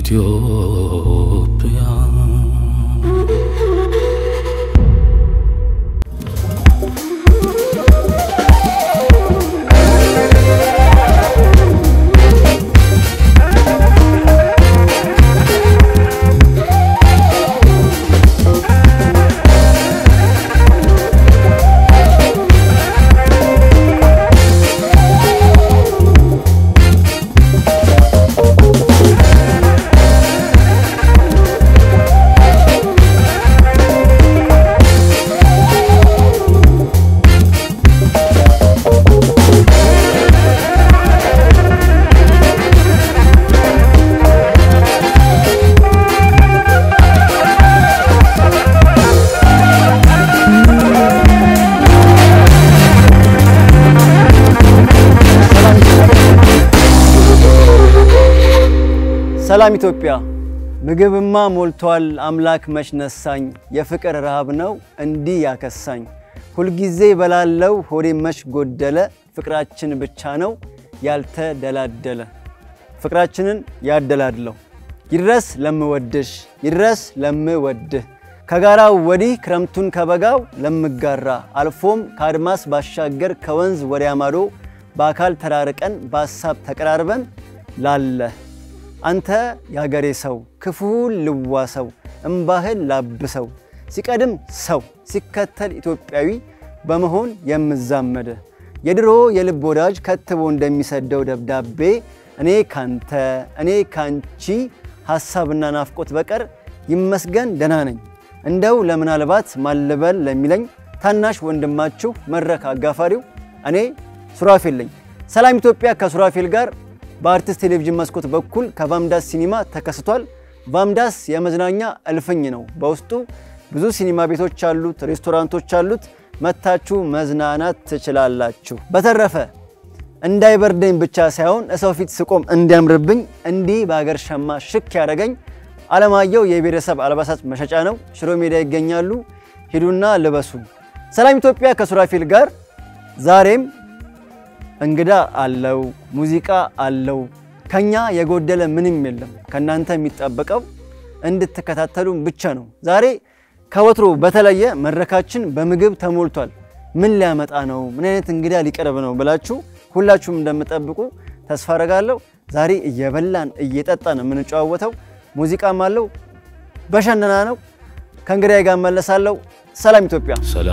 ኢትዮጵያ ሰላም ኢትዮጵያ፣ ምግብማ ሞልቷል አምላክ መች ነሳኝ፣ የፍቅር ረሃብ ነው እንዲህ ያከሳኝ። ሁልጊዜ በላለው ሆዴ መች ጎደለ፣ ፍቅራችን ብቻ ነው ያልተደላደለ። ፍቅራችንን ያደላድለው ይድረስ ለምወድሽ ይድረስ ለምወድህ ከጋራው ወዲህ ክረምቱን ከበጋው ለምጋራ አልፎም ከአድማስ ባሻገር ከወንዝ ወዲያ ማዶ በአካል ተራርቀን በሀሳብ ተቀራርበን ላለ አንተ የሀገሬ ሰው ክፉን ልዋሰው እምባህን ላብሰው ሲቀድም ሰው ሲከተል ኢትዮጵያዊ በመሆን የምዛመደ የድሮ የልብ ወዳጅ ከትቦ እንደሚሰደው ደብዳቤ እኔ ካንተ እኔ ካንቺ ሐሳብና ናፍቆት በቀር ይመስገን ደህና ነኝ። እንደው ለምናልባት ማልበል ለሚለኝ ታናሽ ወንድማችሁ መድረክ አጋፋሪው እኔ ሱራፌል ነኝ። ሰላም ኢትዮጵያ ከሱራፌል ጋር በአርቲስት ቴሌቪዥን መስኮት በኩል ከቫምዳስ ሲኒማ ተከስቷል። ቫምዳስ የመዝናኛ እልፍኝ ነው። በውስጡ ብዙ ሲኒማ ቤቶች አሉት፣ ሬስቶራንቶች አሉት። መታችሁ መዝናናት ትችላላችሁ። በተረፈ እንዳይበርደኝ ብቻ ሳይሆን እሰው ፊት ስቆም እንዲያምርብኝ እንዲህ በሀገር ሸማ ሽክ ያደረገኝ አለማየሁ የብሔረሰብ አልባሳት መሸጫ ነው። ሽሮ ሜዳ ይገኛሉ። ሂዱና ልበሱ። ሰላም ኢትዮጵያ ከሱራፌል ጋር ዛሬም እንግዳ አለው፣ ሙዚቃ አለው። ከኛ የጎደለ ምንም የለም። ከእናንተ የሚጠበቀው እንድትከታተሉን ብቻ ነው። ዛሬ ከወትሮ በተለየ መድረካችን በምግብ ተሞልቷል። ምን ሊያመጣ ነው? ምን አይነት እንግዳ ሊቀርብ ነው ብላችሁ ሁላችሁም እንደምጠብቁ ተስፋ አደርጋለሁ። ዛሬ እየበላን እየጠጣን የምንጨዋወተው ሙዚቃም አለው። በሸነና ነው። ከእንግዳዬ ጋር መለሳለሁ። ሰላም ኢትዮጵያ።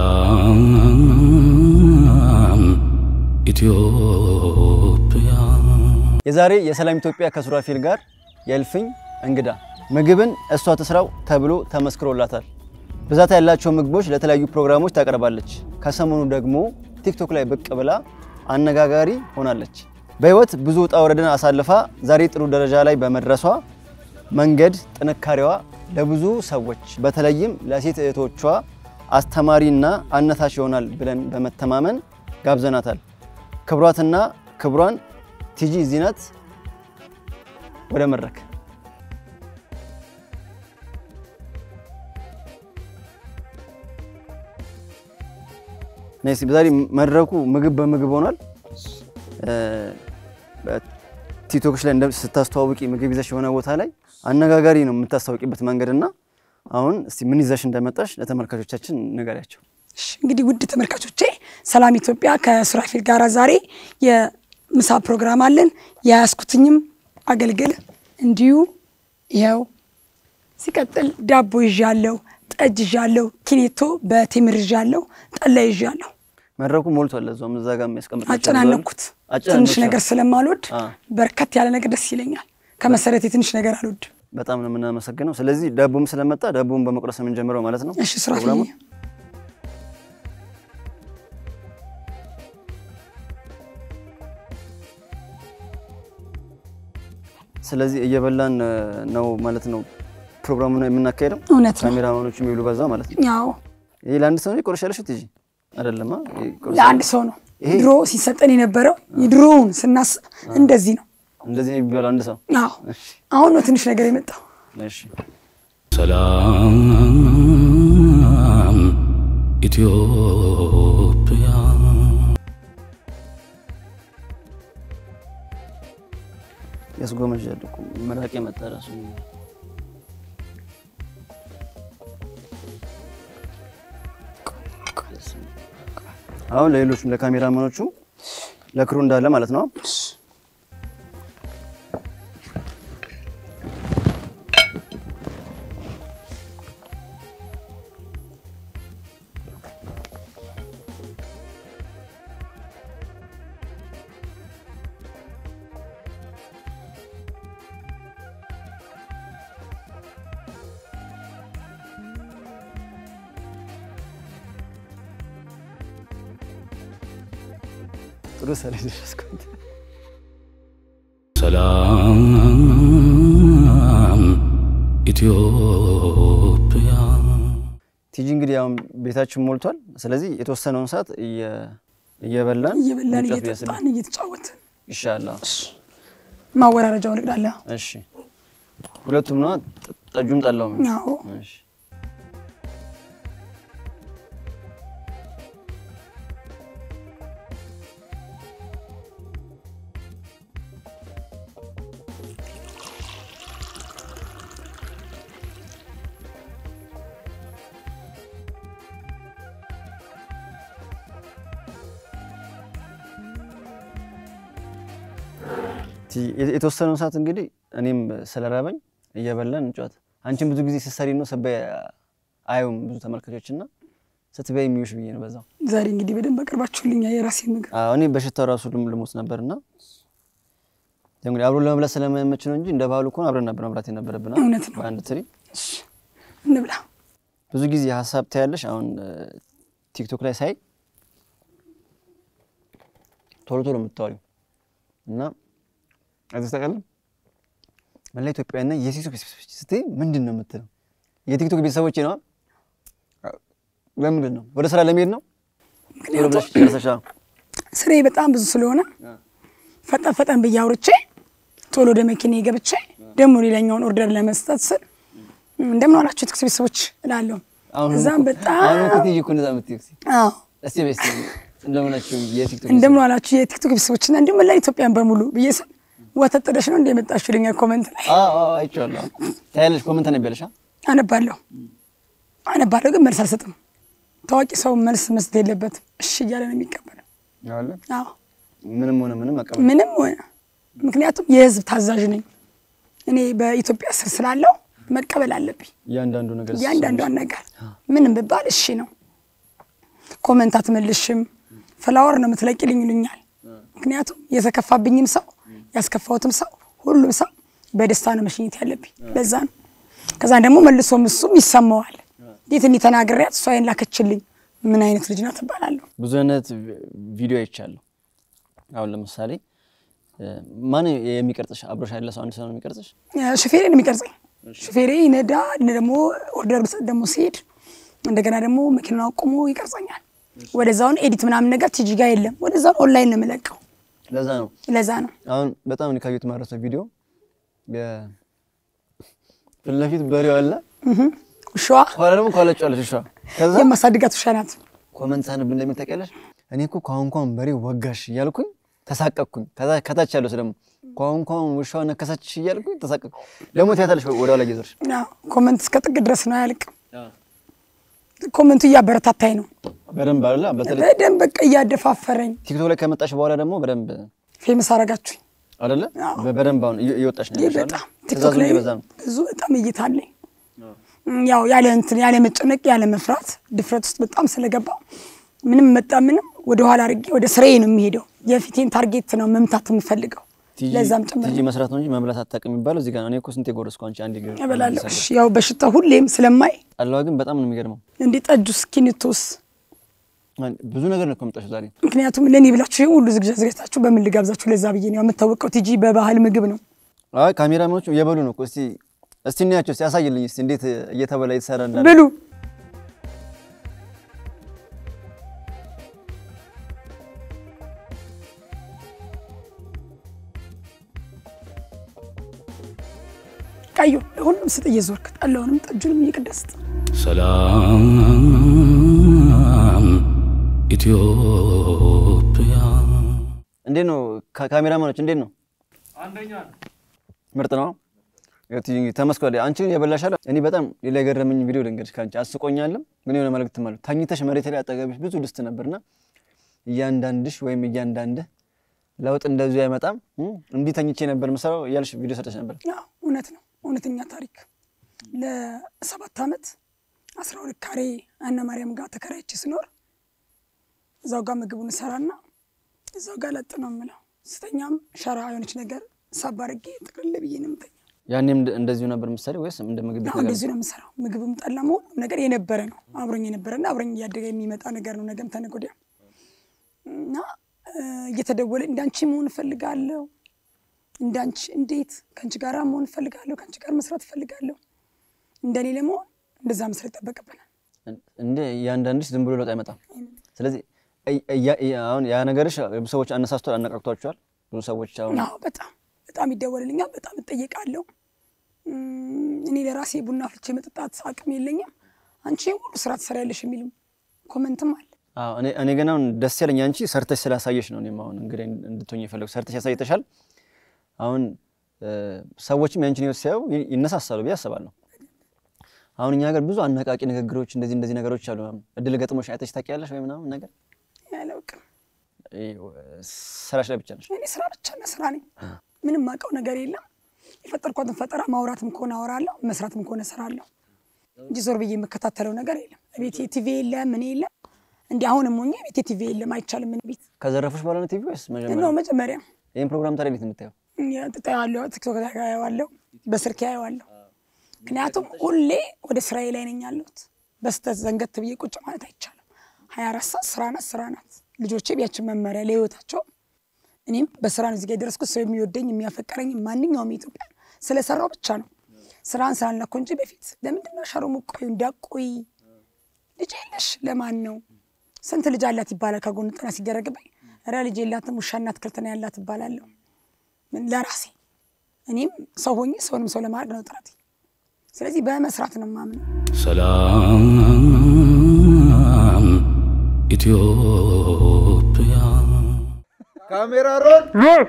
ሰላም ኢትዮጵያ የዛሬ የሰላም ኢትዮጵያ ከሱራፌል ጋር የእልፍኝ እንግዳ ምግብን እሷ ትስራው ተብሎ ተመስክሮላታል። ብዛት ያላቸው ምግቦች ለተለያዩ ፕሮግራሞች ታቀርባለች። ከሰሞኑ ደግሞ ቲክቶክ ላይ ብቅ ብላ አነጋጋሪ ሆናለች። በህይወት ብዙ ውጣ ውረድን አሳልፋ ዛሬ ጥሩ ደረጃ ላይ በመድረሷ መንገድ ጥንካሬዋ ለብዙ ሰዎች በተለይም ለሴት እህቶቿ አስተማሪና አነሳሽ ይሆናል ብለን በመተማመን ጋብዘናታል። ክብሯትና ክብሯን ቲጂ እዚህ ናት። ወደ መድረክ ነሲ ዛሬ መድረኩ ምግብ በምግብ ሆኗል። ቲክቶክሽ ላይ ስታስተዋውቂ ምግብ ይዘሽ የሆነ ቦታ ላይ አነጋጋሪ ነው የምታስታውቂበት መንገድና አሁን እስቲ ምን ይዘሽ እንደመጣሽ ለተመልካቾቻችን ንገሪያቸው። እሺ እንግዲህ ውድ ተመልካቾቼ ሰላም ኢትዮጵያ ከሱራፌል ጋር ዛሬ የምሳ ፕሮግራም አለን። የያዝኩትኝም አገልግል እንዲሁ ይኸው፣ ሲቀጥል ዳቦ ይዣለሁ፣ ጠጅ ይዣለሁ፣ ኪኔቶ በቴምር ይዣለሁ፣ ጠላ ይዣለሁ። መድረኩ ሞልቷል። ለዛውም እዛ ጋር የሚያስቀምጥ አጨናነኩት። ትንሽ ነገር ስለማልወድ በርከት ያለ ነገር ደስ ይለኛል። ከመሰረቴ ትንሽ ነገር አልወድም። በጣም ነው የምናመሰግነው። ስለዚህ ዳቦም ስለመጣ ዳቦም በመቁረስ ነው የምንጀምረው ማለት ነው። እሺ ሱራፌል ፕሮግራሙን። ስለዚህ እየበላን ነው ማለት ነው ፕሮግራሙን የምናካሄደው። እውነት ነው። ካሜራማኖቹ የሚብሉ በዛ ማለት ነው። ያው ይሄ ለአንድ ሰው ነው የቆረሻለሽ ትጂ አይደለማ? ይሄ ቆረሻ- ለአንድ ሰው ነው ይሄ- ድሮ ሲሰጠን የነበረው የድሮውን ስናስ እንደዚህ ነው። እንደዚህ ነው የሚባለው አንድ ሰው። አዎ አሁን ነው ትንሽ ነገር የመጣው። እሺ ሰላም ኢትዮጵያ ያስጎመዣል እኮ መራቅ የመጣ ራሱ አሁን ለሌሎቹም ለካሜራማኖቹ ለክሩ እንዳለ ማለት ነው። ጥሩ ሰለ ደረስኩት። ሰላም ኢትዮጵያ ቲጂ እንግዲህ አሁን ቤታችን ሞልቷል። ስለዚህ የተወሰነውን ሰዓት እየ- እየበላን እየበላን እንጨት እያስል- እየጠጣን እየተጫወትን ይሻላል። ማወራረጃውን እቅዳለሁ። እሺ ሁለቱም ነው ጠጁም ጠላውም። አዎ እሺ ቲ- የተወሰነውን ሰዓት እንግዲህ እኔም ስለራበኝ እየበላን እንጫወት። አንቺም ብዙ ጊዜ ስትሰሪ ነው ስትበይ አየውም ብዙ ተመልካቾች እና ስትበይ የሚውሽ ብዬ ነው በዛው። ዛሬ እንግዲህ በደንብ አቅርባችሁልኛ የራሴ ምግብ አዎ፣ እኔ በሽታው ራሱ ልም- ልሞት ነበር እና ያው እንግዲህ አብሮ ለመብላት ስለማይመች ነው እንጂ እንደ ባህሉ ከሆነ አብረን ነበር መብላት የነበረብን አይደል? እውነት ነው። በአንድ ትሪ እሺ፣ እንብላ። ብዙ ጊዜ ሀሳብ ታያለሽ። አሁን እ፣ ቲክቶክ ላይ ሳይ ቶሎ ቶሎ የምታወሪው እና እዚህ ታውቃለህ መላ ኢትዮጵያና የቲክቶክ ቤተሰቦች ስትይ ምንድን ነው የምትለው? የቲክቶክ ቤተሰቦች ነው። ለምንድን ነው ወደ ስራ ለመሄድ ነው? ቶሎ ብለሽ ጨርሰሽ አዎ። ስሬ በጣም ብዙ ስለሆነ ፈጠን ፈጠን ብዬ አውርቼ ቶሎ ወደ መኪና ገብቼ ደግሞ ሌላኛውን ኦርደር ለመስጠት ስል እንደምን ዋላችሁ የትክስ ቤተሰቦች እላለሁ። አሁን እዛም እኮ- በጣም አሁን እኮ ትይዩ እኮ እንደዛ የምትይው እስኪ አዎ እስቲ በይ እስቲ እንደምን ናችሁ የቲክቶክ እንደምን ዋላችሁ የቲክቶክ ቤተሰቦችና እንዲሁም መላ ኢትዮጵያን በሙሉ ብዬ ስል ወተት ጥደሽ ነው እንደ የመጣችሁ ልኛ ኮመንት ላይ አዎ አዎ አይቼዋለሁ። ታያለሽ ኮመንት ነው ያለሽ አነባለሁ አነባለሁ፣ ግን መልስ አልሰጥም። ታዋቂ ሰው መልስ መስጠት የለበትም። እሺ እያለ ነው የሚቀበለው። አለ አዎ ምንም ሆነ ምንም አቀበል ምንም ሆነ ምክንያቱም የህዝብ ታዛዥ ነኝ እኔ በኢትዮጵያ ስር ስላለው መቀበል አለብኝ እያንዳንዱ ነገር እያንዳንዷን ነገር ምንም ብባል እሺ ነው። ኮመንት አትመልሽም ፍላወር ነው የምትለቂልኝ ይሉኛል። ምክንያቱም የተከፋብኝም ሰው ያስከፋሁትም ሰው ሁሉም ሰው በደስታ ነው መሸኘት ያለብኝ። ለዛ ነው። ከዛን ደግሞ መልሶም እሱም ይሰማዋል። እንዴት እኔ ተናግሬያት እሷ ይሄን ላከችልኝ ምን አይነት ልጅ ናት እባላለሁ። ብዙ አይነት ቪዲዮ አይቻለሁ። አሁን ለምሳሌ እ፣ ማን የሚቀርጽሽ አብሮሽ ያለ ሰው አንድ ሰው ነው የሚቀርጽሽ? ሹፌሬ ነው የሚቀርጸኝ። ሹፌሬ ይነዳ እኔ ደግሞ ኦርደር ብሰጥ ደግሞ ሲሄድ እንደገና ደግሞ መኪናውን አቁሞ ይቀርጸኛል። ወደዛውን ኤዲት ምናምን ነገር ቲጂ ጋር የለም። ወደዛውን ኦንላይን ነው የምለቀው። ለዛ ነው ለዛ ነው አሁን በጣም እኔ ካየሁት ማረሰው ቪዲዮ የ- ፊት ለፊት በሬው አለ፣ ውሻዋ ኋላ ደግሞ ኳለጫለች ውሻ። ከዛ የማሳድጋት ውሻ ናት። ኮመንት ሳንብ እንደሚል ታውቂያለሽ፣ እኔ እኮ ከአሁን ኳን በሬ ወጋሽ እያልኩኝ ተሳቀቅኩኝ። ከዛ ከታች ያለው ሰው ደግሞ ከአሁን ኳን ውሻዋ ነከሰችሽ እያልኩኝ ተሳቀቅኩ። ደግሞ ትያታለሽ ወደ ኋላ እየዞርሽ አዎ፣ ኮመንት እስከ ጥግ ድረስ ነው አያልቅም። ኮመንቱ እያበረታታኝ ነው በደንብ አለ። በተለይ በደንብ በቃ እያደፋፈረኝ ቲክቶክ ላይ ከመጣሽ በኋላ ደግሞ በደንብ ፌመስ አረጋችሁኝ። አይደለ በ- በደንብ አሁን እየ- እየወጣሽ ነው ይህ ያለሽ በጣም አይደል? ቲክቶክ ትእዛዙም ላይ እየበዛ ነው። ብዙ በጣም እይታ አለኝ። ያው ያለ እንትን ያለ መጨነቅ ያለ መፍራት ድፍረት ውስጥ በጣም ስለገባው ምንም መጣ ምንም ወደ ኋላ አድርጌ ወደ ስራዬ ነው የሚሄደው። የፊቴን ታርጌት ነው መምታት የምፈልገው። ቲጂ ለዛም ጭምር ቲጂ መስራት ነው እንጂ መብላት አታውቅም የሚባለው እዚህ ጋር ነው። እኔ እኮ ስንቴ ጎረስኩ አንቺ አንዴ ገ- እበላለሁ። ሰገድ። እሺ፣ ያው በሽታ ሁሌም ስለማይ ጠላዋ ግን በጣም ነው የሚገርመው። እንዲህ ጠጁስ ኪኒቶስ አን- ብዙ ነገር ነው እኮ የመጣሽው ዛሬ። ምክንያቱም ለእኔ ብላችሁ ይሄን ሁሉ ዝግጅት አዘጋጅታችሁ በምን ልጋብዛችሁ? ለዛ ብዬ ነው የምታወቀው። ቲጂ በባህል ምግብ ነው አይ ካሜራማኖቹ እየበሉ ነው እኮ። እስቲ እስቲ እንያቸው፣ እስቲ ያሳይልኝ እስቲ እንዴት እየተበላ እየተሰራ እንዳለ። ብሉ። ቀዩ ሁሉም ስጥ እየዞርክ ጠላውንም ጠጁንም እየቀደስት ሰላም ኢትዮጵያ እንዴት ነው ካ- ካሜራማኖች እንዴት ነው? ምርጥ ነው። ተመስኳል። አንቺ የበላሻለ እኔ በጣም ሌላ የገረመኝ ቪዲዮ ልንገርሽ። ከአንቺ አስቆኛልም፣ ግን የሆነ መልዕክት ማለት ተኝተሽ መሬት ላይ አጠገብሽ ብዙ ድስት ነበርና እያንዳንድሽ ወይም እያንዳንድህ ለውጥ እንደዚሁ አይመጣም እንዲህ ተኝቼ ነበር ምሰራው እያልሽ ቪዲዮ ሰጠሽ ነበር። ያው እውነት ነው፣ እውነተኛ ታሪክ። ለሰባት ዓመት አስራ ሁለት ካሬ አነ ማርያም ጋር ተከራይቼ ስኖር እዛው ጋር ምግቡን እሰራና እዛው ጋር ለጥ ነው የምለው። ስተኛም ሸራ የሆነች ነገር ሳብ አድርጌ ጥቅልል ብዬ ነው የምተኛው። ያኔም እንደ- እንደዚሁ ነበር ምሳሌ ወይስ እንደ ምግብ ቤት አሁን ነገር? እንደዚሁ ነው የምሰራው። ምግብም ጠላም ሁሉም ነገር የነበረ ነው አብሮኝ የነበረና አብሮኝ እያደገ የሚመጣ ነገር ነው። ነገም ተነገ ወዲያ እና እ፣ እየተደወለ እንዳንቺ መሆን እፈልጋለሁ፣ እንዳንቺ እንዴት ከአንቺ ጋር መሆን እፈልጋለሁ፣ ከአንቺ ጋር መስራት እፈልጋለሁ። እንደኔ ለመሆን እንደዛ መስራት ይጠበቅብናል። እንደ እያንዳንድሽ ዝም ብሎ ለውጥ አይመጣም። ስለዚህ እያ- እያ- እያ- አሁን ያ ነገርሽ ብዙ ሰዎች አነሳስቷል፣ አነቃቅቷቸዋል። ብዙ ሰዎች አሁን አዎ በጣም በጣም ይደወልልኛል፣ በጣም እጠየቃለሁ። እም፣ እኔ ለራሴ ቡና ፍልቼ መጠጣት አቅም የለኝም፣ አንቺ ሁሉ ስራ ትሰሪያለሽ የሚልም ኮመንትም አለ። አዎ፣ እኔ እኔ ግን አሁን ደስ ያለኝ አንቺ ሰርተሽ ስላሳየሽ ነው። እኔም አሁን እንግዲህ እንድትሆኝ የፈለጉ ሰርተሽ ያሳይተሻል። አሁን እ፣ ሰዎችም ያንቺን ህይወት ሲያዩ ይ- ይነሳሳሉ ብዬ አስባለሁ። አሁን እኛ ሀገር ብዙ አነቃቂ ንግግሮች እንደዚህ እንደዚህ ነገሮች አሉ። ምናምን እድል ገጥሞሽ አይተሽ ታውቂያለሽ ወይ ምናምን ነገር ያለውቅም ይ- ስራሽ ላይ ብቻ ነሽ። እኔ ስራ ብቻና ስራ ነኝ። ምንም ማውቀው ነገር የለም። የፈጠርኳትን ፈጠራ ማውራትም ከሆነ አወራለሁ፣ መስራትም ከሆነ እሰራለሁ እንጂ ዞር ብዬ የምከታተለው ነገር የለም። ቤቴ ቲቪ የለም፣ ምን የለም። እንዲህ አሁንም ሆኜ ቤቴ ቲቪ የለም፣ አይቻልም። ምን ቤት ከዘረፉሽ በኋላ ነው ቲቪ ወይስ መጀመሪያ? ነው መጀመሪያ ይህን ፕሮግራም ታዲያ እንዴት ነው የምታየው? ጥጣዋለሁ፣ ቲክቶክ ላይ አየዋለሁ፣ በስልክ አየዋለሁ። ምክንያቱም ሁሌ ወደ ስራዬ ላይ ነኝ ያለሁት። በስተት ዘንገት ብዬ ቁጭ ማለት አይቻልም። ሀያ አራት ሰዓት ስራ ናት፣ ስራ ናት። ልጆቼ ቢያችን መመሪያ ለህይወታቸው እኔም በስራ ነው እዚህ ጋ የደረስኩት። ሰው የሚወደኝ የሚያፈቀረኝ ማንኛውም ኢትዮጵያ ስለሰራው ብቻ ነው። ስራን ስላልነኩ እንጂ በፊት ለምንድን ነው ሸሮ ሙቆዩ እንዳቆይ ልጅ የለሽ ለማን ነው? ስንት ልጅ አላት ይባላል። ከጎን ጥና ሲደረግብኝ ኧረ ልጅ የላትም ውሻና አትክልት ነው ያላት እባላለሁ። ምን ለራሴ እኔም ሰው ሆኜ ሰውንም ሰው ለማድረግ ነው ጥረት። ስለዚህ በመስራት ነው የማምነው። ሰላም ኢትዮጵያ ካሜራ ሮል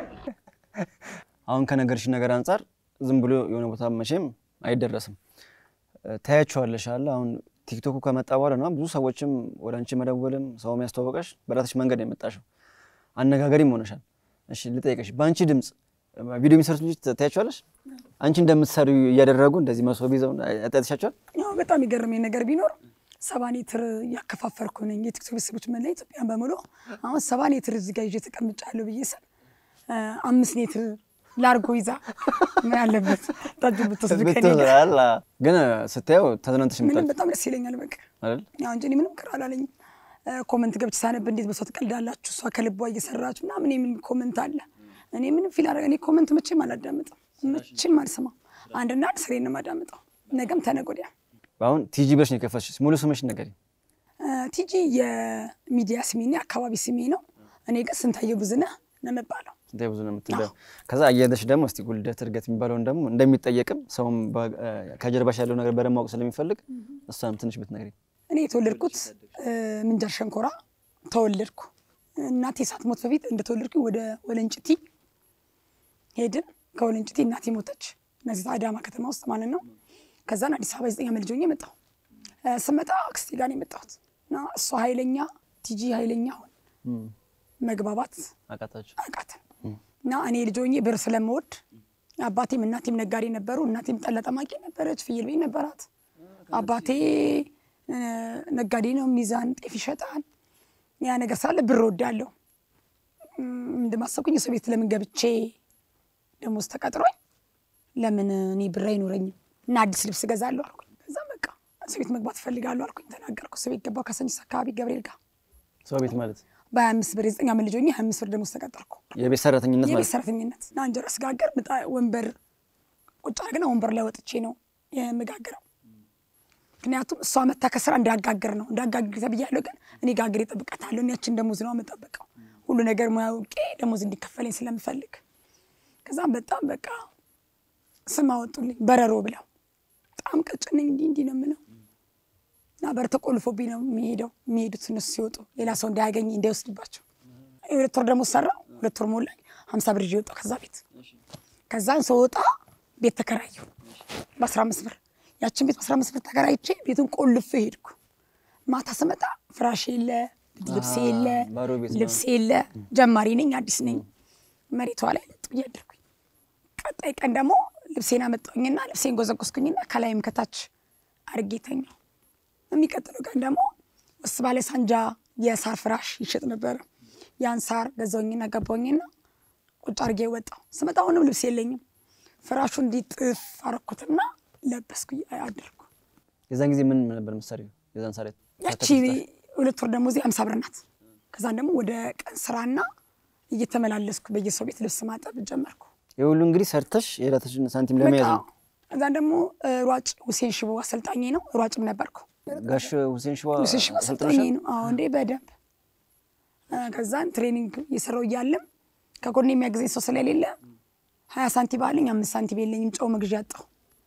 አሁን ከነገርሽ ነገር አንጻር ዝም ብሎ የሆነ ቦታ መቼም አይደረስም። እ፣ ታያቸዋለሽ አለ አሁን ቲክቶኩ ከመጣ በኋላ ነው ብዙ ሰዎችም ወደ አንቺ መደወልም ሰው የሚያስተዋወቀሽ በራስሽ መንገድ ነው የመጣሽው። አነጋገሪም ሆነሻል። እሺ ልጠይቀሽ፣ በአንቺ ድምፅ ቪዲዮ የሚሰሩት ልጆች ታያቸዋለሽ? አንቺ እንደምትሰሩ እያደረጉ እንደዚህ መሶብ ይዘው አይታችኋቸዋል? ያው በጣም የገረመኝ ነገር ቢኖር ሰባ ኔትር እያከፋፈርኩ ነኝ። የቲክቶክ ቤተሰቦች መላ ኢትዮጵያን በሙሉ አሁን ሰባ ኔትር እዚህ ጋር ይዤ ተቀምጫለሁ ብዬ ስል እ፣ አምስት ኔትር ላርጎ ይዛ ምን አለበት ጠጁ ብትወስዱ ከኔ ጋር ብትላላ ግን ስታየው ተዝናንተሽ ምንም የምታል በጣም ደስ ይለኛል። በቃ አይደል? ያው እንጂ እኔ ምንም ቅር አላለኝም። እ፣ ኮመንት ገብቼ ሳነብ እንዴት በሷ ትቀልዳላችሁ፣ እሷ ከልቧ እየሰራችሁ ምናምን የሚል ኮመንት አለ። እኔ ምንም ፊል አደረገ እኔ ኮመንት መቼም አላዳምጥም፣ መቼም አልሰማም። አንድና አንድ ስሬን ነው የማዳምጠው። ነገም ተነገ ወዲያ አሁን ቲጂ ብለሽ ነው የከፈትሽ። ሙሉ ስምሽ ነገር እ፣ ቲጂ የሚዲያ ስሜ ነው፣ የአካባቢ ስሜ ነው። እኔ ግን ስንታየው ብዙነህ ነው የምባለው። ስንታይ ብዙ ነው የምትለው። ከዛ አያይዘሽ ደግሞ እስቲ ጉልደት እድገት የሚባለውን ደግሞ እንደሚጠየቅም ሰውም በ- ከጀርባሽ ያለው ነገር በደንብ ማወቅ ስለሚፈልግ እሷንም ትንሽ ብትነግሪኝ። እኔ የተወለድኩት እ፣ ምንጃር ሸንኮራ ተወለድኩ። እናቴ ሳትሞት በፊት እንደተወለድኩኝ ወደ ወለንጭቲ ሄድን። ከወለንጭቲ እናቴ ሞተች። እነዚህ አዳማ ከተማ ውስጥ ማለት ነው። ከዛን አዲስ አበባ የዘጠኝ ዓመት ልጅ ሆኜ መጣሁ። እ፣ ስመጣ አክስቴ ጋር ነው የመጣሁት እና እሷ ኃይለኛ ቲጂ ኃይለኛ ሆን መግባባት አቃታችሁ? አቃተን እና እኔ ልጅ ሆኜ ብር ስለምወድ አባቴም እናቴም ነጋዴ ነበሩ። እናቴም ጠላ ጠማቂ ነበረች፣ ፍየል ቤት ነበራት። አባቴ እ፣ ነጋዴ ነው፣ ሚዛን ጤፍ ይሸጣል። ያ ነገር ሳለ ብር ወዳለሁ እንደማሰብኩኝ የሰው ቤት ለምን ገብቼ ደሞዝ ተቀጥሮኝ ለምን እኔ ብር አይኖረኝም እና አዲስ ልብስ እገዛለሁ አልኩኝ። ከዛ በቃ ሰው ቤት መግባት እፈልጋለሁ አልኩኝ፣ ተናገርኩ። ሰው ቤት ገባሁ ከሰንችስ አካባቢ ገብርኤል ጋር ሰው ቤት ማለት በሀያ አምስት ብር የዘጠኝ ዓመት ልጅ ሆኜ ሀያ አምስት ብር ደሞዝ ተቀጠርኩ። የቤት ሰራተኝነት የቤት ማለት ሰራተኝነት እና እንጀራ ስጋገር ምጣ ወንበር ቁጭ አድርገና ወንበር ላይ ወጥቼ ነው የምጋግረው። ምክንያቱም እሷ መታ ከስራ እንዳጋግር ነው እንዳጋግር ተብያለሁ። ግን እኔ ጋግር እጠብቃታለሁ። እኔ ያችን ደሞዝ ነው የምጠብቀው ሁሉ ነገር ሙያ አውቄ ደሞዝ እንዲከፈለኝ ስለምፈልግ። ከዛም በጣም በቃ ስም አወጡልኝ በረሮ ብለው። በጣም ቀጭን ነኝ እንዲህ እንዲህ ነው የምለው እና በር ተቆልፎብኝ ነው የሚሄደው የሚሄዱት እነሱ ሲወጡ ሌላ ሰው እንዳያገኝ እንዳይወስድባቸው። የሁለት ወር ደግሞ ሰራው። ሁለት ወር ሞላኝ። ሀምሳ ብር ይዤ ወጣሁ ከዛ ቤት። ከዛን ስወጣ ቤት ተከራየሁ በ15 ብር። ያችን ቤት በ15 ብር ተከራይቼ ቤቱን ቆልፌ ሄድኩ። ማታ ስመጣ ፍራሽ የለ፣ ልብስ የለ፣ ባዶ ቤት ነው። ልብስ የለ። ጀማሪ ነኝ፣ አዲስ ነኝ። መሬቷ ላይ ለጥ ብዬ አደርኩኝ። ቀጣይ ቀን ደግሞ ልብሴን አመጣሁኝና ልብሴን ጎዘጎዝኩኝና ከላይም ከታች አድርጌ ተኛሁ። የሚቀጥለው ቀን ደግሞ ውስጥ ባለ ሳንጃ የሳር ፍራሽ ይሸጥ ነበረ። ያን ሳር ገዛሁኝና ገባሁኝና ቁጭ አድርጌ ወጣሁ። ስመጣ አሁንም ልብስ የለኝም። ፍራሹ እንዲጥፍ አረኩትና ለበስኩ አደርኩ። የዛን ጊዜ ምን ነበር ምሳሌ? የዛን ሳሬት ያቺ ሁለት ወር ደሞዜ አምሳ ብር ናት። ከዛን ደግሞ ወደ ቀን ስራና እየተመላለስኩ በየሰው ቤት ልብስ ማጠብ ጀመርኩ። የሁሉ እንግዲህ ሰርተሽ የዕለትሽን ሳንቲም ለመያዝ በቃ ነው። ከዛን ደግሞ እ, ሯጭ ሁሴን ሽቦ አሰልጣኝ ነው። ሯጭም ነበርኩ። ጋሽ ሁሴን ሽባ ሁሴን ሽቦ አሰልጣኝ አሰልጥነሻል? ነው። አዎ እንዴ በደንብ እ፣ ከዛን ትሬኒንግ እየሰራው እያለም ከጎን የሚያግዘኝ ሰው ስለሌለ ሀያ ሳንቲም አለኝ አምስት ሳንቲም የለኝም። ጨው መግዣ አጣሁ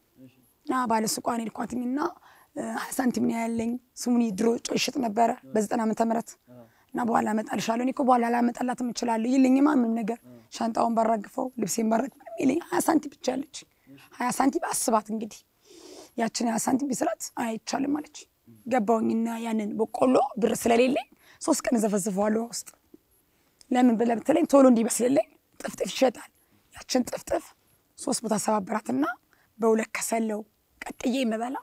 እና ባለ ሱቋን ሄድኳትኝ እና እ፣ ሀያ ሳንቲም ነው ያለኝ። ስሙኒ ድሮ ጨው ይሸጥ ነበረ በዘጠና ዓመተ ምህረት እና በኋላ አመጣልሻለሁ። እኔ እኮ በኋላ ላመጣላትም እችላለሁ ይልኝማ ምንም ነገር ሻንጣውን ባራግፈው ልብሴን ባረግ ምንም የለኝ ሀያ ሳንቲም ብቻ አለች። ሀያ ሳንቲም አስባት እንግዲህ ያችን ሀያ ሳንቲም ቢስራት አይቻልም አለች። ገባውኝና ያንን በቆሎ ብር ስለሌለኝ ሶስት ቀን ዘፈዝፈዋለሁ ውስጥ ለምን ብለህ ብትለኝ ቶሎ እንዲበስልልኝ ጥፍጥፍ ይሸጣል። ያችን ጥፍጥፍ ሶስት ቦታ ሰባብራትና በሁለት ከሰለው ቀቅዬ የምበላው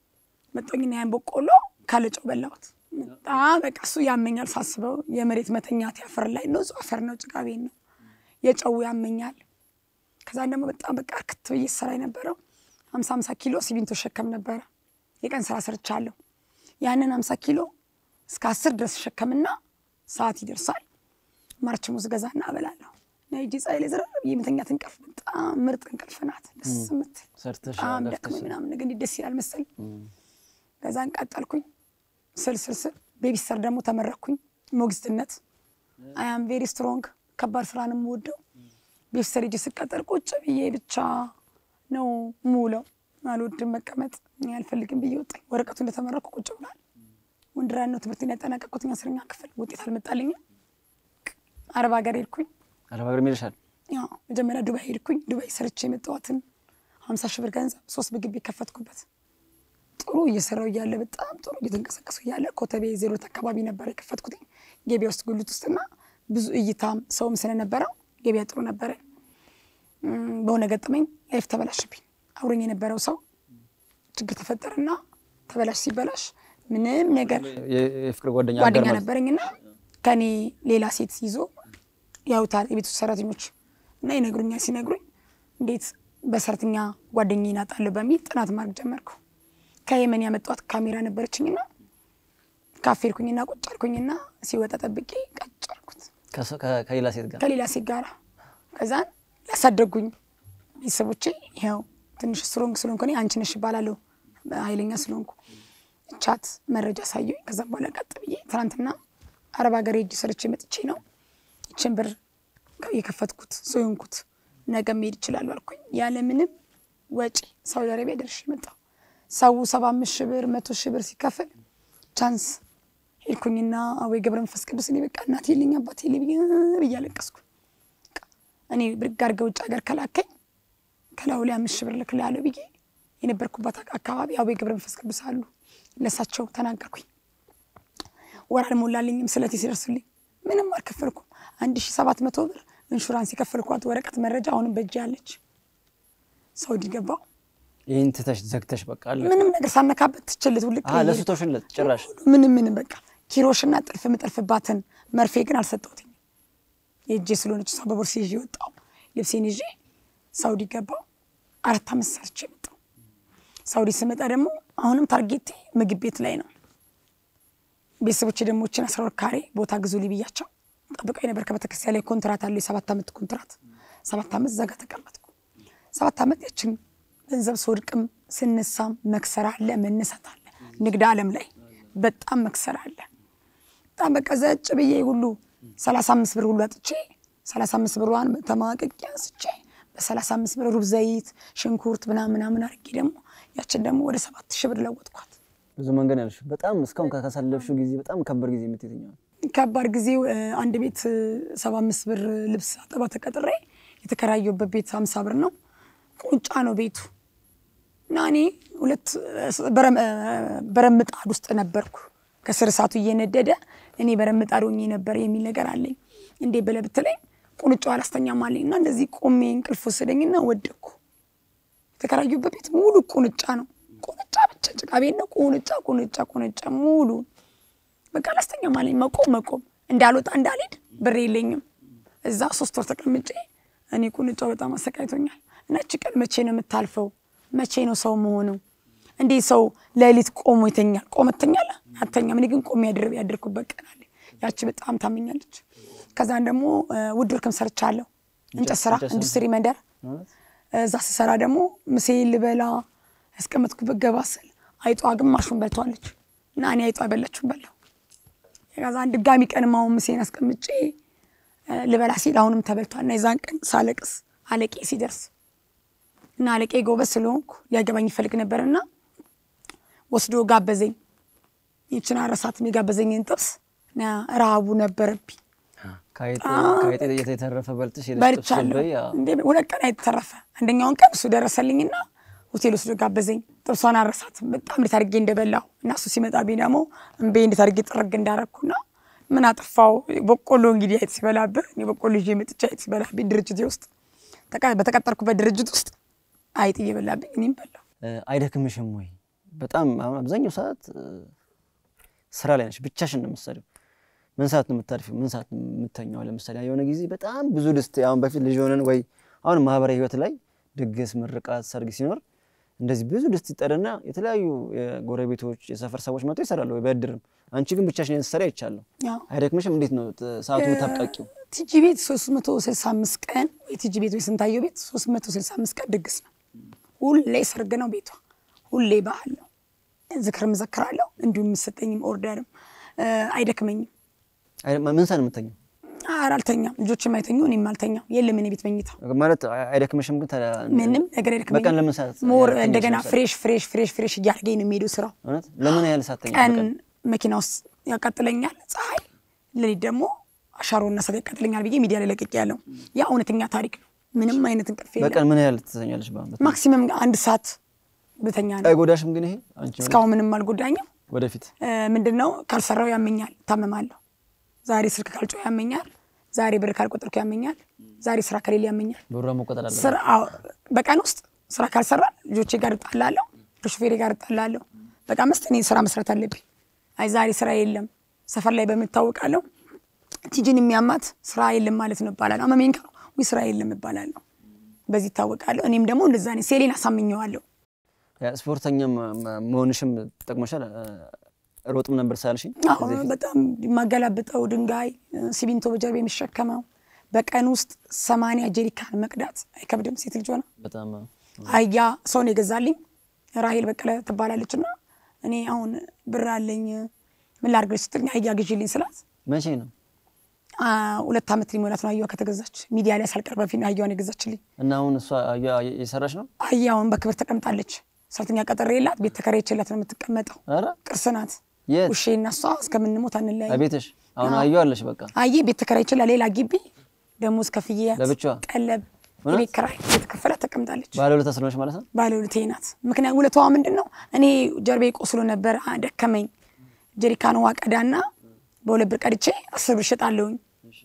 መጦኝና ያን በቆሎ ካለጨው በላሁት። በጣም በቃ እሱ ያመኛል ሳስበው። የመሬት መተኛት ያፈር ላይ ንጹህ አፈር ነው፣ ጭቃ ቤት ነው። የጨው ያመኛል። ከዛን ደግሞ በጣም በቃ እርክት ብዬ ስራ የነበረው ሀምሳ ሀምሳ ኪሎ ሲሚንቶ ሸከም ነበረ። የቀን ስራ ሰርቻለሁ። ያንን ሀምሳ ኪሎ እስከ አስር ድረስ ሸከምና ሰዓት ይደርሳል ማርች ሙዝ ገዛና እበላለሁ። ነጂ ፀሐይ ላይ ዝረር ብዬ የምተኛት እንቅልፍ በጣም ምርጥ እንቅልፍ ናት። ደስ የምትል ሰርተሽ በጣም ለፍተሽ ደክሞኝ ምናምን ነገር እንዲህ ደስ ይላል መሰል። ከዛን ቀጠልኩኝ ስል ስል ስል ቤቢስተር ደግሞ ተመረኩኝ ሞግዚትነት። አያም ቬሪ ስትሮንግ ከባድ ስራ ነው የምወደው። ቤቢስተር ሄጄ ስቀጠር ቁጭ ብዬ ብቻ ነው የምውለው። አልወድም መቀመጥ እኔ አልፈልግም ብዬ ወጣኝ። ወረቀቱ እንደተመረኩ ቁጭ ብሏል። ወንድራን ነው ትምህርቴን ያጠናቀቅኩት አስረኛ ክፍል ውጤት አልመጣልኝም። አረብ ሀገር ሄድኩኝ። አረብ ሀገር ሄደሻል? ያው መጀመሪያ ዱባይ ሄድኩኝ። ዱባይ ሰርቼ የመጣኋትን ሀምሳ ሺህ ብር ገንዘብ ሶስት ምግብ ቤት ከፈትኩበት። ጥሩ እየሰራው እያለ በጣም ጥሩ እየተንቀሳቀሱ እያለ ኮተቤ ዜሮት አካባቢ ነበር የከፈትኩት ገቢያ ውስጥ ጉልት ውስጥና ብዙ እይታም ሰውም ስለነበረው ገቢያ ጥሩ ነበረ። እም፣ በሆነ ገጠመኝ ላይፍ ተበላሽብኝ። አብሮኝ የነበረው ሰው ችግር ተፈጠረና ተበላሽ። ሲበላሽ ምንም ነገር የ- የፍቅር ጓደኛ ጓደኛ አጋር ማለት ነበረኝና ከኔ ሌላ ሴት ይዞ ያዩታል የቤት ውስጥ ሰራተኞች እና ይነግሩኛል። ሲነግሩኝ እንዴት በሰራተኛ ጓደኛዬን አጣለሁ በሚል ጥናት ማድረግ ጀመርኩ። ከየመን ያመጣኋት ካሜራ ነበረችኝና ካፌ ሄድኩኝና ቁጭ አልኩኝና ሲወጣ ጠብቄ ቀጭ አልኩት ከሰ- ከ- ከሌላ ሴት ጋር ከሌላ ሴት ጋር። ከዛን ያሳደጉኝ ቤተሰቦቼ ይኸው ትንሽ ስትሮንግ ስለሆንኩ እኔ አንቺ ነሽ እባላለሁ ኃይለኛ ስለሆንኩ ቻት መረጃ ሳየኝ። ከዛም በኋላ ቀጥ ብዬ ትናንትና አረብ ሀገር ሄጄ ሰርቼ መጥቼ ነው ይችን ብር የከፈትኩት ሰው የሆንኩት ነገ መሄድ ይችላሉ አልኩኝ። ያለምንም ወጪ ሳውዲ አረቢያ ደርሼ መጣሁ። ሰው ሰባ አምስት ሺህ ብር መቶ ሺህ ብር ሲከፍል ቻንስ ሄድኩኝና አወይ ገብረ መንፈስ ቅዱስ እኔ በቃ እናቴ የለኝ አባቴ የለኝ ብዬ አለቀስኩ። በቃ እኔ ብድግ አድርገህ ውጭ ሀገር ከላከኝ ከላዩ ላይ አምስት ሺህ ብር ልክልሃለሁ ብዬ የነበርኩበት አካባቢ አወይ ገብረ መንፈስ ቅዱስ አሉ። ለሳቸው ተናገርኩኝ። ወር አልሞላልኝም ስለቴ ሲደርሱልኝ ምንም አልከፈልኩም። አንድ ሺህ ሰባት መቶ ብር ኢንሹራንስ የከፈልኳት ወረቀት መረጃ አሁንም በእጅ ያለች ሳውዲ ገባው። ይህን ትተሽ ዘግተሽ በቃ አለ ምንም ነገር ሳነካበት ትችልት ውልቅ አ ለሱ ተውሽለት ጭራሽ ምንም ምንም በቃ ኪሮሽና ጥልፍ የምጠልፍባትን መርፌ ግን አልሰጠሁትኝ። የእጄ ስለሆነች እሷ በቦርሴ ይዤ ወጣሁ። ልብሴን ይዤ ሳውዲ ገባሁ። አራት አመት ሰርቼ መጣሁ። ሳውዲ ስመጣ ደግሞ አሁንም ታርጌቴ ምግብ ቤት ላይ ነው። ቤተሰቦቼ ደግሞ ችን አስራ ሁለት ካሬ ቦታ ግዙ ብያቸው ጠብቀው ነበር። ከቤተክርስቲያን ላይ ኮንትራት አለው የሰባት ዓመት ኮንትራት። ሰባት ዓመት ዘጋ ተቀመጥኩ። ሰባት ዓመት ያችን ገንዘብ ስወድቅም ስነሳም መክሰር አለ መነሳት አለ። ንግድ ዓለም ላይ በጣም መክሰር አለ። በጣም በቃ ዘጭ ብዬ ሁሉ ሰላሳ አምስት ብር ሁሉ አጥቼ ሰላሳ አምስት ብሯን ተማቀቂ አንስቼ በሰላሳ አምስት ብር ሩብ ዘይት፣ ሽንኩርት ምናምን ምናምን አድርጌ ደግሞ ያችን ደግሞ ወደ ሰባት ሺህ ብር ለወጥኳት። ብዙ መንገድ ያለሽ በጣም እስካሁን ካሳለፍሽው ጊዜ በጣም ከባድ ጊዜ የምትየትኛው ከባድ ጊዜው እ፣ አንድ ቤት ሰባ አምስት ብር ልብስ አጠባ ተቀጥሬ የተከራየሁበት ቤት ሀምሳ ብር ነው። ቁንጫ ነው ቤቱ እና እኔ ሁለት በረም- በረም ምጣድ ውስጥ ነበርኩ። ከስር እሳቱ እየነደደ እኔ በረም ምጣድ ሆኜ ነበር የሚል ነገር አለኝ። እንዴ ብለህ ብትለኝ ቁንጫው አላስተኛም አለኝ እና እንደዚህ ቆሜ እንቅልፍ ወሰደኝና ወደቅኩ። የተከራዩበት ቤት ሙሉ ቁንጫ ነው። ቁንጫ ብቻ ጭቃ ቤት ነው። ቁንጫ ቁንጫ ቁንጫ ሙሉ በቃ አላስተኛም አለኝ። መቆም መቆም እንዳልወጣ እንዳልሄድ ብር የለኝም። እዛ ሶስት ወር ተቀምጬ እኔ ቁንጫው በጣም አሰቃይቶኛል። እና እቺ ቀን መቼ ነው የምታልፈው? መቼ ነው ሰው መሆነው? እንዴት ሰው ሌሊት ቆሞ ይተኛል? ቆመ ትተኛለህ? አተኛም። እኔ ግን ቆሜ ያድር ያደርኩበት ቀን አለ። ያቺ በጣም ታመኛለች። ከዛን ደግሞ ውድ ወርክም ሰርቻለሁ። እንጨት ስራ እንጨት ስራ። ኢንዱስትሪ መንደር ማለት እዛ ስሰራ ደግሞ ምሴን ልበላ ያስቀመጥኩበት ገባ ስል አይጧ ግማሹን በልተዋለች እና እኔ አይጧ የበላችሁን በላሁ። ከዛን ድጋሚ ቀንም አሁን ምሴን አስቀምጬ እ፣ ልበላ ሲል አሁንም ተበልቷል እና የዛን ቀን ሳለቅስ አለቄ ሲደርስ እና አለቄ ጎበዝ ስለሆንኩ ሊያገባኝ ይፈልግ ነበርና ወስዶ ጋበዘኝ። ይችን አረሳትም የጋበዘኝን ጥብስ እና ረሃቡ ነበረብኝ ከአይጥ ከአይጥ የተረፈ በልተሽ ሄደሽ ጥብስ በልቻለሁ። በይ፣ አዎ። እንዴ ሁለት ቀን አይተረፈ። አንደኛውን ቀን እሱ ደረሰልኝና ሆቴል ወስዶ ጋበዘኝ። ጥብሷን አረሳትም በጣም እንዴት አድርጌ እንደበላሁ እና እሱ ሲመጣብኝ ደግሞ እምቤ እንዴት አድርጌ ጥርግ እንዳረግኩና ምን አጥፋው። በቆሎ እንግዲህ አይጥ ሲበላብህ እኔ በቆሎ ይዤ መጥቼ አይጥ ሲበላብኝ ድርጅቴ ውስጥ ተቀ- በተቀጠርኩበት ድርጅት ውስጥ አይጥ እየበላብኝ እኔም በላሁ። እ፣ አይደክምሽም ወይ? በጣም አሁን አብዛኛው ሰዓት እ፣ ስራ ላይ ነሽ፣ ብቻሽን ነው የምትሰሪው። ምን ሰዓት ነው የምታርፊው? ምን ሰዓት ነው የምተኛው? ለምሳሌ የሆነ ጊዜ በጣም ብዙ ድስት አሁን በፊት ልጅ ሆነን ወይ አሁን ማህበራዊ ህይወት ላይ ድግስ፣ ምርቃት፣ ሰርግ ሲኖር እንደዚህ ብዙ ድስት ይጠርና የተለያዩ የጎረቤቶች የሰፈር ሰዎች መጥቶ ይሰራሉ ወይ በእድርም። አንቺ ግን ብቻሽን ስትሰሪ አይቻለሁ። ያው አይደክምሽም? እንዴት ነው ት- ሰዓቱ የምታብቃቂው? ቲጂ ቤት 365 ቀን የቲጂ ቤት ወይ ስንታየው ቤት 365 ቀን ድግስ ነው። ሁሌ ሰርግ ነው ቤቷ፣ ሁሌ ባህል ነው። ዝክር መዘክራለሁ፣ እንዲሁም የምሰጠኝም ኦርደርም እ፣ አይደክመኝም። አይ- ምን ሰዓት ነው የምተኛው? ኧረ አልተኛም፣ ልጆችም አይተኙ፣ እኔም አልተኛም። የለም እኔ ቤት መኝታ ማለት አይ- አይደክምሽም? ግን ተ- ምንም ነገር አይደክመኝም። በቀን ለምን ሰዓት ሞር ተኛሽ እንደገና መሰለኝ? ፍሬሽ ፍሬሽ ፍሬሽ ፍሬሽ እያደረገኝ ነው የሚሄደው ስራው። እውነት ለምን ያህል ሰዓት ተኛሽ ቀን በቀን? መኪና ውስጥ ያቃጥለኛል ፀሐይ፣ ሌሊት ደግሞ አሻሮና እሳት ያቃጥለኛል ብዬ ሚዲያ ላይ ለቅቄ ያለው ያ እውነተኛ ታሪክ ነው። ምንም አይነት እንቅልፍ የለም። በቀን ምን ያህል ትተኛለሽ? በአመት ማክሲመም አንድ ሰዓት ብተኛ ነው። አይጎዳሽም? ግን ይሄ አንቺ እስካሁን ምንም አልጎዳኝም። ወደፊት ምንድን ነው ካልሰራው ያመኛል፣ ታመማለሁ። ዛሬ ስልክ ካልጮህ ያመኛል፣ ዛሬ ብር ካልቆጠርኩ ያመኛል፣ ዛሬ ስራ ከሌለ ያመኛል። ብሯ መቆጠር አለ። ስራ አዎ፣ በቀን ውስጥ ስራ ካልሰራ ልጆቼ ጋር እጣላለሁ፣ ከሾፌሬ ጋር እጣላለሁ። በቃ መስት እኔ ስራ መስራት አለብኝ። አይ ዛሬ ስራ የለም ሰፈር ላይ በምታወቃለሁ ቲጂን የሚያማት ስራ የለም ማለት ነው እባላለሁ። አመሜን ካሉ ወይ ስራ የለም እባላለሁ። በዚህ ይታወቃለሁ። እኔም ደግሞ እንደዛ ነኝ። ሴሌን አሳምኘዋለሁ። ያ ስፖርተኛም መ- መሆንሽም ጠቅሞሻል። እ፣ ሮጥም ነበር ሳልሽኝ አዎ በጣም የማገላብጠው ድንጋይ ሲሚንቶ በጀርባ የሚሸከመው በቀን ውስጥ ሰማንያ ጀሪካን መቅዳት አይከብድም? ሴት ልጅ ሆነ በጣም አያ ሰውን የገዛልኝ ራሄል በቀለ ትባላለች። እና እኔ አሁን ብር አለኝ ምን ላድርግ ስትለኝ አያ ግዢልኝ ስላት መቼ ነው አ፣ ሁለት ዓመት ሊሞላት ነው አያዋ ከተገዛች። ሚዲያ ላይ ሳልቀር በፊት ነው አያዋን የገዛችልኝ። እና አሁን እሷ አያ- የሰራሽ ነው? አያውን በክብር ተቀምጣለች። ሰራተኛ ቀጠሬ የላት ቤት ተከራይቼላት ነው የምትቀመጠው። ኧረ ቅርስ ናት። የት? ውሼ እና እሷ እስከምንሞት አንለያይ። ቤትሽ አሁን አየሁ አለሽ። በቃ አየ ቤት ተከራይቼላት ሌላ ግቢ ደሞዝ ከፍዬ ለብቻዋ? ቀለብ እውነት? የቤት ኪራይ የተከፈላት ተቀምጣለች። ባለውለታ ስለሆነሽ ማለት ነው። ባለውለቴ ናት። ምክንያት ውለታዋ ምንድን ነው? እኔ ጀርቤ ቆስሎ ነበር፣ አ፣ ደከመኝ። ጀሪካን ውሃ ቀዳና በሁለት ብር ቀድቼ አስር ብር እሸጣለሁኝ።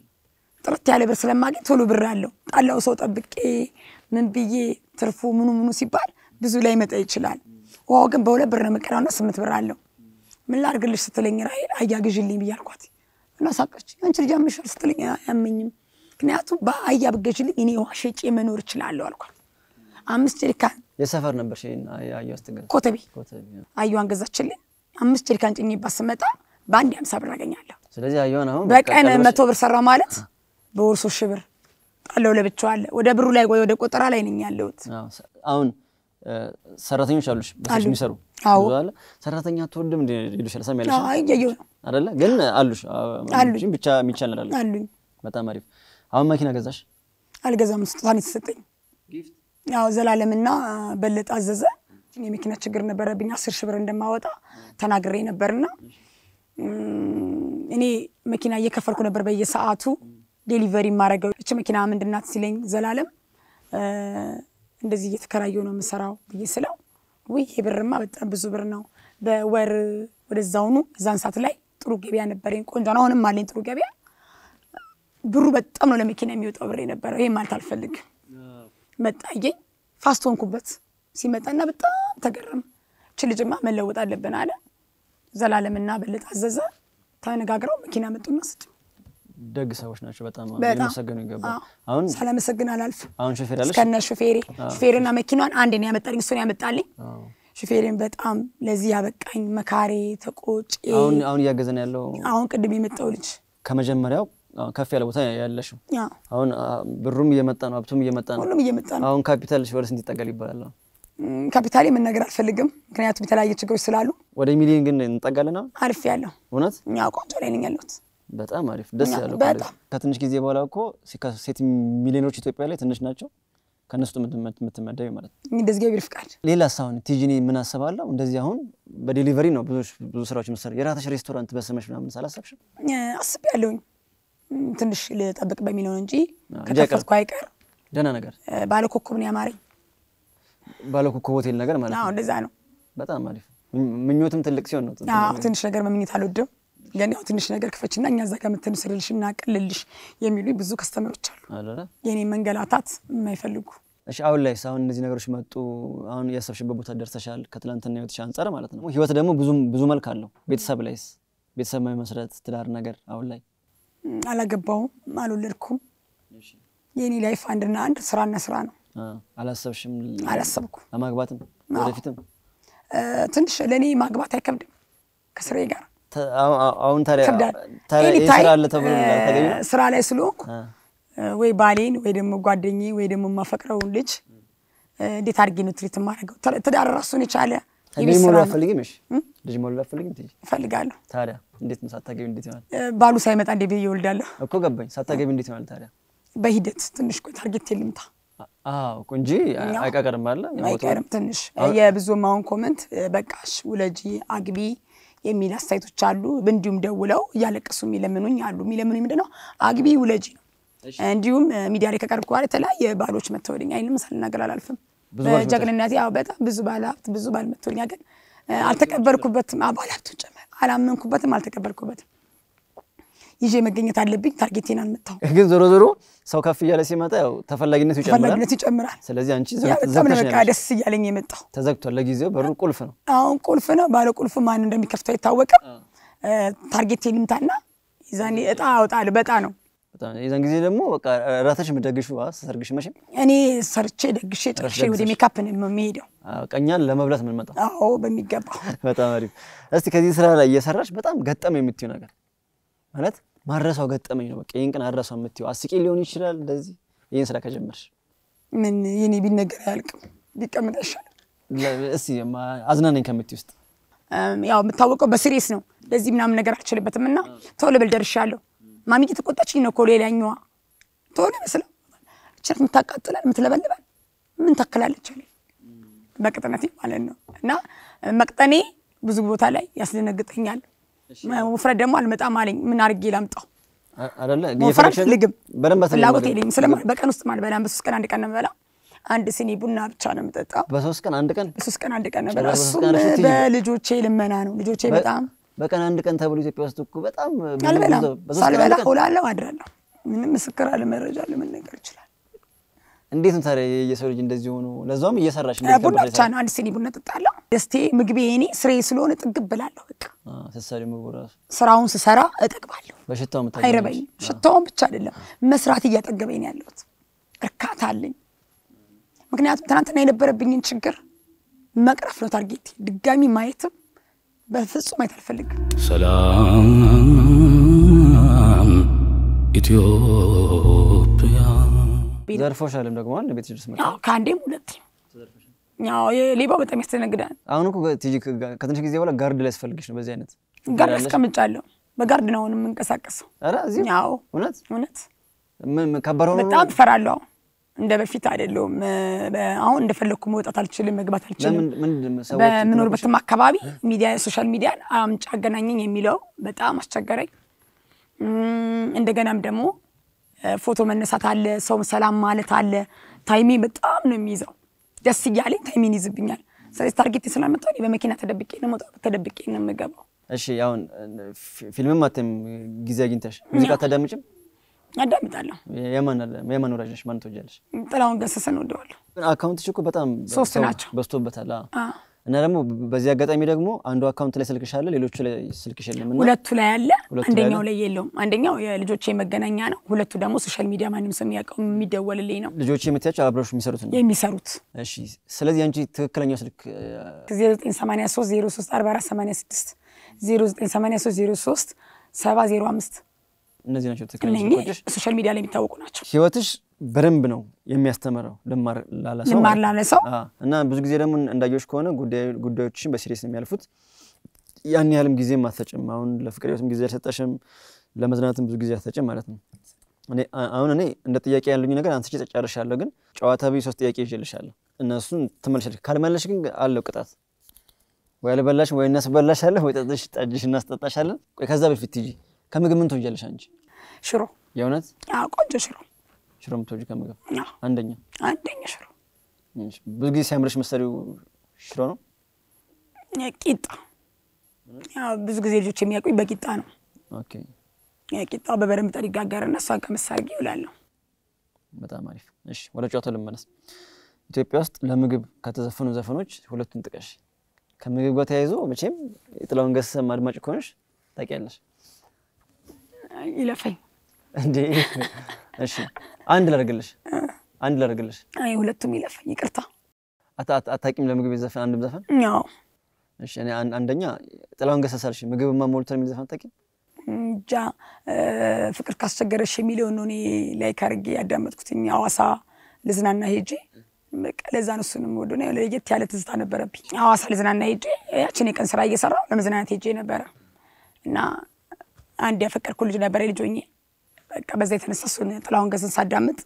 ጥርት ያለ ብር ስለማገኝ ቶሎ ብር አለው። ጣላው ሰው ጠብቄ ምን ብዬ ትርፉ ምኑ ምኑ ሲባል ብዙ ላይ መጣ ይችላል። ውሃው ግን በሁለት ብር ነው የምቀዳውና ስምንት ብር አለው። ምን ላድርግልሽ ስትለኝ ራሄል አያ ግዢልኝ ብዬ አልኳት እና ሳቀች። አንቺ ልጅ ያምሻል ስትለኝ አያመኝም፣ ምክንያቱም በአያ ብገዢልኝ እኔ ውሃ ሸጬ መኖር እችላለሁ አልኳት። አምስት ጀሪካን የሰፈር ነበር አየሁ ስትገዛ ኮተቤ ኮተቤ። አየዋን ገዛችልኝ። አምስት ጀሪካን ጭኜባት ስመጣ በአንድ ሃምሳ ብር አገኛለሁ። ስለዚህ አየሁን አሁን በቀን ቀለበሽ- መቶ ብር ሰራው ማለት በወር ሶስት ሺህ ብር ጣለው ለብቻው አለ። ወደ ብሩ ላይ ወደ ቆጠራ ላይ ነኝ ያለሁት። አዎ፣ ሰ- አሁን እ፣ ሰራተኞች አሉሽ በስልሽ አሉ። የሚሰሩ አዎ። ብዙ አለ። ሰራተኛ አትወድም እንደ ይሉሻል። ሰሚያለሽ አዎ፣ እያየሁ ነው አይደለ? ግን አሉሽ አሉኝ። ብቻ የሚቻል ነገር አለ። አሉኝ። በጣም አሪፍ። አሁን መኪና ገዛሽ? አልገዛም፣ ስጦታን የተሰጠኝ ያው ዘላለምና በለጠ አዘዘ። የመኪና ችግር ነበረብኝ። አስር ሺህ ብር እንደማወጣ ተናግሬ ነበርና እም፣ እኔ መኪና እየከፈልኩ ነበር በየሰዓቱ ዴሊቨሪ የማደርገው። እች መኪና ምንድን ናት ሲለኝ ዘላለም እ፣ እንደዚህ እየተከራየሁ ነው የምሰራው ብዬ ስለው ውይ ይሄ ብርማ በጣም ብዙ ብር ነው። በወር ወደዛውኑ እዛን ሰዓት ላይ ጥሩ ገበያ ነበረኝ። ቆንጆ ነው። አሁንም አለኝ ጥሩ ገበያ። ብሩ በጣም ነው ለመኪና የሚወጣው ብር የነበረው። ይሄ ማለት አልፈልግም። መጣየኝ ፋስት ሆንኩበት። ሲመጣና በጣም ተገረመ። እች ልጅማ መለወጥ አለብን አለ። ዘላለምና በለጠ አዘዘ ተነጋግረው መኪና መጡና ስጡ። ደግ ሰዎች ናቸው። በጣም በጣም ሊመሰገኑ ይገባል። አዎ። አሁን ሳላመሰግን አላልፍም። አሁን ሾፌር አለሽ? እስከነ ሹፌሬ ሹፌርና መኪናን አንድ ነው ያመጣልኝ፣ እሱን ያመጣልኝ። ሹፌሬን በጣም ለዚህ ያበቃኝ መካሬ ተቆጭ። አሁን አሁን እያገዘን ያለው አሁን ቅድም የመጣው ልጅ ከመጀመሪያው አሁን ከፍ ያለ ቦታ ያለሽው ያ አሁን አ፣ ብሩም እየመጣ ነው፣ ሀብቱም እየመጣ ነው። ሁሉም እየመጣ ነው። አሁን ካፒታልሽ ወደ ስንት ይጠጋል ይባላል? አሁን ም፣ ካፒታሌ መናገር አልፈልግም፣ ምክንያቱም የተለያየ ችግሮች ስላሉ ወደ ሚሊዮን ግን እንጠጋለን። አሁን አልፍ ያለሁ እውነት እኛ ቆንጆ ላይ ነኝ ያለሁት። በጣም አሪፍ ደስ እኛ ያለው በጣም። ቃል። ከትንሽ ጊዜ በኋላ እኮ ሲ- ሴት ሚሊዮኖች ኢትዮጵያ ላይ ትንሽ ናቸው። ከእነሱ የምትመደቢ ማለት ነው። እንደዚህ ገቢር ፍቃድ ሌላስ አሁን ቲጂኒ ምን አስባለሁ? እንደዚህ አሁን በዴሊቨሪ ነው ብዙ ብዙ ስራዎች ምሰራ የራተሽ ሬስቶራንት በስመሽ ምናምን ሳላሰብሽም አስቤ ያለሁኝ ትንሽ ልጠብቅ በሚለው ነው እንጂ እንጂ ከከፈትኩ አይቀር ደህና ነገር እ፣ ባለ ኮከብ ነው ያማረኝ። ባለኮከብ ሆቴል ነገር ማለት አዎ ነው። እንደዛ ነው። በጣም አሪፍ ምኝ- ምኞትም ትልቅ ሲሆን ነው። አዎ ትንሽ ነገር መመኘት አልወድም፣ ግን ያው ትንሽ ነገር ክፈችና እኛ እዛ ጋር የምትንስልልሽ እናቅልልሽ የሚሉኝ ብዙ ከስተመሮች አሉ። አይደለ? የኔ መንገላታት የማይፈልጉ እሺ አሁን ላይ አሁን እነዚህ ነገሮች መጡ። አሁን ያሰብሽበት ቦታ ደርሰሻል፣ ከትላንትና ህይወትሽ አንጻር ማለት ነው። ህይወት ደግሞ ብዙ ብዙ መልክ አለው። ቤተሰብ ላይስ ቤተሰብ መመስረት ትዳር ነገር አሁን ላይ ም፣ አላገባውም፣ አልወለድኩም። የኔ ላይፍ አንድና አንድ ስራና ስራ ነው። አ፣ አላሰብሽም አላሰብኩም። ለማግባትም ወደፊትም እ፣ ትንሽ ለእኔ ማግባት አይከብድም ከስራዬ ጋር ተ- አሁ- አሁ- አሁን ታዲያ ይከብዳል። ታዲያ ይህ ኤኒታይም ስራ አለ ተብሎ እ፣ ተገቢ ነው? ስራ ላይ ስለሆንኩ አ፣ እ፣ ወይ ባሌን ወይ ደግሞ ጓደኜ ወይ ደግሞ የማፈቅረውን ልጅ እ፣ እንዴት አድርጌ ነው ትሪት የማደርገው? ተ- ትዳር ራሱን የቻለ የቤት ልጅ ስራ መውለድ ነው። አትፈልጊም? እሺ ልጅ መውለድ አትፈልጊም? ትይ እፈልጋለሁ። ታዲያ እንዴት ነው ሳታገቢ እንዴት ይሆናል? እ፣ ባሉ ሳይመጣ እንዴ ብዬ እወልዳለሁ። እኮ ገባኝ። ሳታገቢ እንዴት ይሆናል ታዲያ? በሂደት ትንሽ ቆይ ታርጌት ልምታ አ- አዎ እኮ እንጂ እኛው አይቀርም አለ አይቀርም ትንሽ የብዙ ማሁን ኮመንት በቃሽ ውለጂ አግቢ የሚል አስተያየቶች አሉ። እንዲሁም ደውለው እያለቀሱ የሚለምኑኝ አሉ። የሚለምኑኝ ምንድን ነው አግቢ ውለጂ ነው። እንዲሁም እ፣ ሚዲያ ላይ ከቀርብኩ በኋላ የተለያየ ባሎች መተወልኝ አይንም ሳልናገር አላልፍም። ብዙ ባሎች በጀግንነት ያው በጣም ብዙ ባለ ሀብት ብዙ ባል መተወልኛ ግን እ፣ አልተቀበልኩበትም። አ፣ ባለ ሀብቱን ጨመር አላመንኩበትም፣ አልተቀበልኩበትም። ይዤ መገኘት አለብኝ። ታርጌቴን አልመታው። ግን ዞሮ ዞሮ ሰው ከፍ እያለ ሲመጣ ያው ተፈላጊነቱ ይጨምራል። ተፈላጊነት ይጨምራል። ስለዚህ አንቺ ያ ዘግት- በጣም ነው ዘግተሽ ነው በቃ ያለሽው። ደስ እያለኝ የመጣው ተዘግቷል። ለጊዜው በሩ ቁልፍ ነው። አሁን ቁልፍ ነው። ባለ ቁልፍ ማን እንደሚከፍተው አይታወቅም። ታርጌት ልምታና ይዛኔ እጣ አወጣለሁ። በጣ ነው በጣም የዛን ጊዜ ደግሞ በቃ ራተሽ የምትደግሹ ሰርግሽ መቼም እኔ ሰርቼ ደግሼ ጨርሼ ወደ ደግሰሽ። ሜካፕ ነው የሚሄደው። አዎ፣ ቀኛን ለመብላት የምንመጣው አዎ በሚገባው በጣም አሪፍ። እስቲ ከዚህ ስራ ላይ እየሰራሽ በጣም ገጠመ የምትይው ነገር ማለት ማረሳው ገጠመኝ ነው። በቃ ይህን ቀን አረሳው የምትይው አስቂ ሊሆን ይችላል። እንደዚህ ይህን ስራ ከጀመርሽ ምን የኔ ቢነገር አያልቅም፣ ቢቀመጥ አይሻልም? ለ- እስቲ ማ- አዝናናኝ ከምትይ ውስጥ እም፣ ያው የምታወቀው በሲሪየስ ነው። ለዚህ ምናምን ነገር አልችልበትም እና ቶሎ ብል ደርሻለሁ። ማሚዬ ተቆጣችኝ ነው እኮ ሌላኛዋ ቶሎ መስለው እችነት የምታቃጥላል የምትለበልባል ምን ታክላለች አለኝ በቅጥነቴ ማለት ነው። እና መቅጠኔ ብዙ ቦታ ላይ ያስደነግጠኛል። ውፍረት ደግሞ አልመጣም አለኝ። ምን አድርጌ ላምጣው? አ- አይደለ ወፍረት እየፈለግሽ ነው? አልፈልግም። በደንብ ፍላጎት አትለማመድም? የለኝም። ስለ በቀን ውስጥ አልበላም። በሶስት ቀን አንድ ቀን ነው የምበላው። አንድ ሲኒ ቡና ብቻ ነው የምጠጣው። በሶስት ቀን አንድ ቀን በሶስት ቀን አንድ ቀን ነው ጭራሽ የምበላው። በሶስት እሱም ቀን ረሽት ትይዥ? በልጆቼ ልመና ነው። ልጆቼ በጣም በቀን አንድ ቀን ተብሎ ኢትዮጵያ ውስጥ እኮ በጣም ብዙ አልበላም። ብዙ- በሶስት ቀን ሳልበላ አንድ ቀን እውላለሁ፣ አድራለሁ። ምንም ምስክር አለ መረጃ አለ ምን ነገር ይችላል። እንዴት ነው ታዲያ የሰው ልጅ እንደዚህ ሆኖ ለዛውም እየሰራሽ ቡና እንዴት ብቻ ከበደ ነው አንድ ሲኒ ቡና ጠጣለሁ። ደስቴ ምግቤ እኔ ስሬ ስለሆነ ጥግብ ብላለሁ። በቃ ስትሰሪ ምግቡ ራሱ ስራውን ስሰራ እጠግባለሁ። በሽታው የምታገኘው አይረበኝም። ሽታውን ብቻ አይደለም መስራት እያጠገበኝ ነው ያለሁት። እርካታ አለኝ። ምክንያቱም ትናንትና የነበረብኝን ችግር መቅረፍ ነው ታርጌቴ። ድጋሚ ማየትም በፍጹም ማየት አልፈልግም። ሰላም ኢትዮጵያ ዘርፎሻልም ደግሞ አለ ቤትሽ ድረስ መጣ ያው ከአንዴም ሁለት ያው የሌባው በጣም ያስተነግዳል። አሁን እኮ ቲጂ ከ- ከትንሽ ጊዜ በኋላ ጋርድ ላይ ያስፈልግሽ ነው በዚህ አይነት ጋርድ አስቀምጫለሁ። በጋርድ ነው አሁን የምንቀሳቀሰው። ኧረ እዚህ ያው እውነት እውነት ምን ምን ከባድ ሆኖ ነው? በጣም እፈራለሁ። አሁን እንደ በፊት አይደለሁም። በ- አሁን እንደፈለግኩ መውጣት አልችልም፣ መግባት አልችልም። ለምን ምንድን ነው ሰዎች በምኖርበትም አካባቢ ሚዲያ ሶሻል ሚዲያን አምጪ አገናኘኝ የሚለው በጣም አስቸገረኝ። እም፣ እንደገናም ደግሞ እ፣ ፎቶ መነሳት አለ፣ ሰው ሰላም ማለት አለ። ታይሜ በጣም ነው የሚይዘው። ደስ እያለኝ ታይሜን ይዝብኛል። ስለዚህ ታርጌት ስላመጣሁ እኔ በመኪና ተደብቄ ነው የምወጣው፣ ተደብቄ ነው የምገባው። እሺ አሁን ፊ- ፊልምም አትም ጊዜ አግኝተሽ ሙዚቃ አታዳምጭም? አዳምጣለሁ። የማን አለ የማን ወዳጅ ነሽ? ማን ትወጃለሽ? ጥላሁን ገሰሰን ወደዋለሁ። ግን አካውንትሽ እኮ በጣም ሶስት ሰው ናቸው። በዝቶበታል። አዎ። አ፣ እና ደግሞ በዚህ አጋጣሚ ደግሞ አንዱ አካውንት ላይ ስልክሽ አለ፣ ሌሎቹ ላይ ስልክሽ የለም እና ሁለቱ ላይ አለ፣ ሁለቱ ላይ አንደኛው አለ? ላይ የለውም። አንደኛው የልጆቼ መገናኛ ነው። ሁለቱ ደግሞ ሶሻል ሚዲያ ማንም ሰው የሚያውቀው የሚደወልልኝ ነው ልጆች የምትያቸው አብረሽ የሚሰሩት ነው። የሚሰሩት እሺ ስለዚህ አንቺ ትክክለኛው ስልክ እ፣ 0983 03 44 86 0983 03 705 እነዚህ ናቸው ትክክለኛ እነኚህ ስልኮችሽ። ሶሻል ሚዲያ ላይ የሚታወቁ ናቸው። ህይወትሽ በደንብ ነው የሚያስተምረው ልማር ላለ ሰው ልማር ማለት ነው። ላለ ሰው አዎ። እና ብዙ ጊዜ ደግሞ እንዳየሽ ከሆነ ጉዳዩ- ጉዳዮችሽን በሲሪየስ ነው የሚያልፉት። ያን ያህልም ጊዜም አትሰጭም። አሁን ለፍቅር ህይወትም ጊዜ አልሰጠሽም፣ ለመዝናናትም ብዙ ጊዜ አትሰጭም ማለት ነው። እኔ አ- አሁን እኔ እንደ ጥያቄ ያሉኝ ነገር አንስቼ ጨርሻለሁ፣ ግን ጨዋታ ብዬ ሶስት ጥያቄ ይዤልሻለሁ። እነሱን ትመልሻለሽ። ካልመለሽ ግን አለው ቅጣት። ወይ አልበላሽም፣ ወይ እናስበላሻለን፣ ወይ ጠጥሽ ጠጅሽ እናስጠጣሻለን። ቆይ ከዛ በፊት ሂጂ። ከምግብ ምን ትወጃለሽ አንቺ? ሽሮ የእውነት አዎ፣ ቆንጆ ሽሮ ሽሮ የምትወጂ ከምግብ አዎ፣ አንደኛ አንደኛ ሽሮ እሺ። ብዙ ጊዜ ሲያምርሽ መሰሪው ሽሮ ነው። ቂጣ ያው ብዙ ጊዜ ልጆች የሚያውቁኝ በቂጣ ነው። ኦኬ ቂጣው በበደንብ ጠር ይጋገርና እሷን ቀመስ አድርጌ ይውላለሁ። በጣም አሪፍ። እሺ ወደ ጨዋታው ልመለስ። ኢትዮጵያ ውስጥ ለምግብ ከተዘፈኑ ዘፈኖች ሁለቱን ጥቀሽ። ከምግብ ጋር ተያይዞ መቼም የጥላሁን ገሰሰም አድማጭ ከሆንሽ ታውቂያለሽ ይለፈኝ እንዴ? እሺ አንድ ላደርግልሽ፣ አንድ ላደርግልሽ። አይ ሁለቱም ይለፈኝ፣ ይቅርታ። አታ- አታ- አታውቂም ለምግብ የዘፈን አንድም ዘፈን? ያው እሺ እኔ አን- አንደኛ ጥላሁን ገሰሰ አልሽ፣ ምግብማ ሞልቷል የሚል ዘፈን አታውቂም? እንጃ እ፣ ፍቅር ካስቸገረሽ የሚለውን ነው እኔ ላይክ አድርጌ ያዳመጥኩትኝ ሐዋሳ ልዝናና ሄጄ በቃ ለዛ ነው እሱንም ወደ ነው ለየት ያለ ትዝታ ነበረብኝ። ሐዋሳ ልዝናና ሄጄ ያችን የቀን ስራ እየሰራሁ ለመዝናናት ሄጄ ነበረ እና አንድ ያፈቀርኩ ልጅ ነበረ ልጅ ሆኜ በቃ በዛ የተነሳ እሱን ጥላሁን ገሰሰን ሳዳምጥ